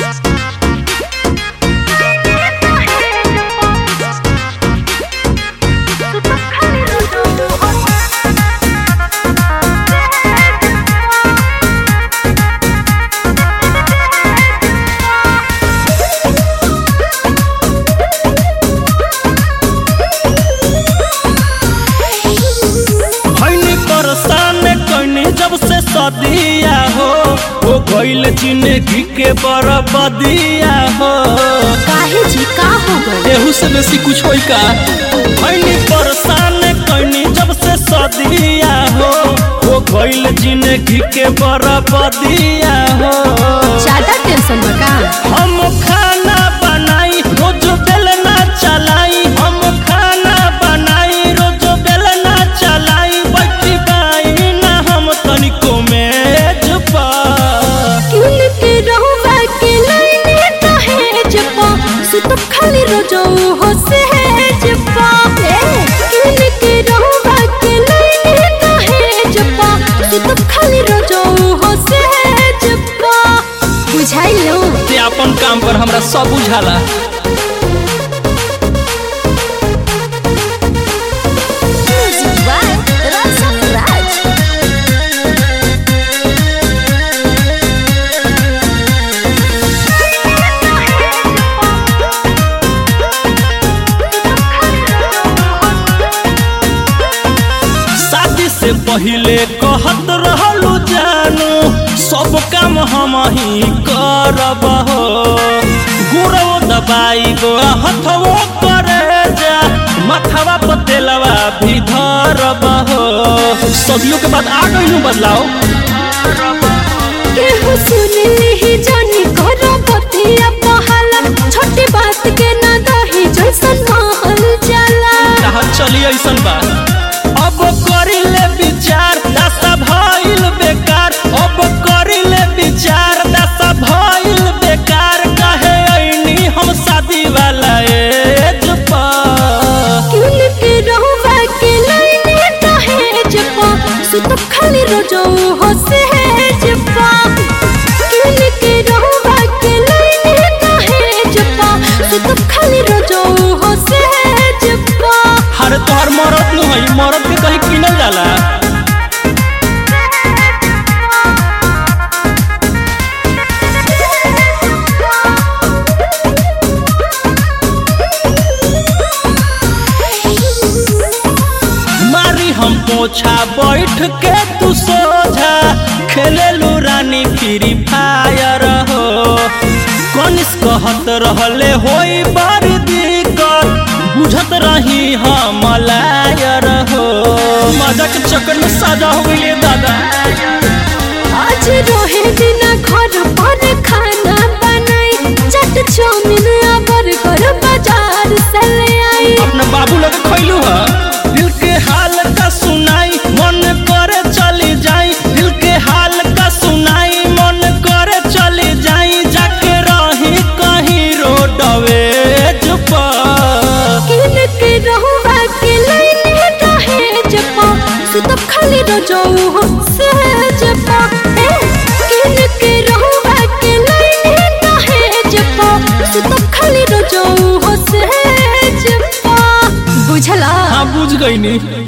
भैनी परेशान कैनी जब से सदिया हो हो गईल जिंदगी के बरबदिया हो काहे जी का हो गइल एहू से बेसी कुछ होई का भैनी परेशान कैनी जब से सदिया हो हो गईल जिंदगी के बरबदिया हो ज्यादा टेंशन बा का हम खाना बनाई रोज बेलना चलाई हम खाना बनाई रोज बेलना चलाई बैठी बाई ना हम तनिको मेज पर किन के रहुवा के लाइने दहेज पा सुतब खाली रोजो हो सेज पा ए, किन के रहुवा के लाइने दहेज पा सुतब खाली रोजो हो सेज पा बुझाइलो ते अपन काम पर हमरा सब बुझाला म्यूजिक बाय राजा राज शादी से पहले कहत रहलू जानू सब काम हम ही करब हो गुरु दबाई गो हथवो करे जा मथवा पतेलवा भी धरब हो सदियों के बाद आ गई बदलाव केहू सुनली ही जानी करो बतिया पहाला छोटी बात के ना दही जैसन महल जाला चाहत चली ऐसन बा अब करिले विचार दशा भइल बेकार अब करिले विचार दशा भइल बेकार कहे ऐनी हम शादी वाला एज पर किन के रहुवा के लाइने दहेज पा सुतब खाली रोजो हो सेज पा किन के रहुवा के लाइने दहेज पा सुतब खाली रोजो हो सेज पा हर तोहर मरद न हई मरद के कहीं किनल जाला मारी हम पोछा बैठ के तू सोझा खेलेलू रानी फ्री फायर हो कनिस कहत रहले होई बड़ी दिक्कत बुझत रही हम लायर हो मजा के चक्कर में साजा हो गई दादा आज रोहे बिना घर पर खाना बनाई चट चाउमीन आ बर्गर बाजार से ले आई अपना बाबू लगे खैलू है दिल के हाल का सुनाई मन करे चली जाई दिल के हाल का सुनाई मन करे चली जाई जाके रही कहीं रोडवे पर किन के रहुवा के लाइने दहेज पा सुतब खाली रोजो हो सहज पा ए, किन के रहुवा के लाइने दहेज पा सुतब खाली रोजो हो सहज पा बुझला हाँ बुझ गई नी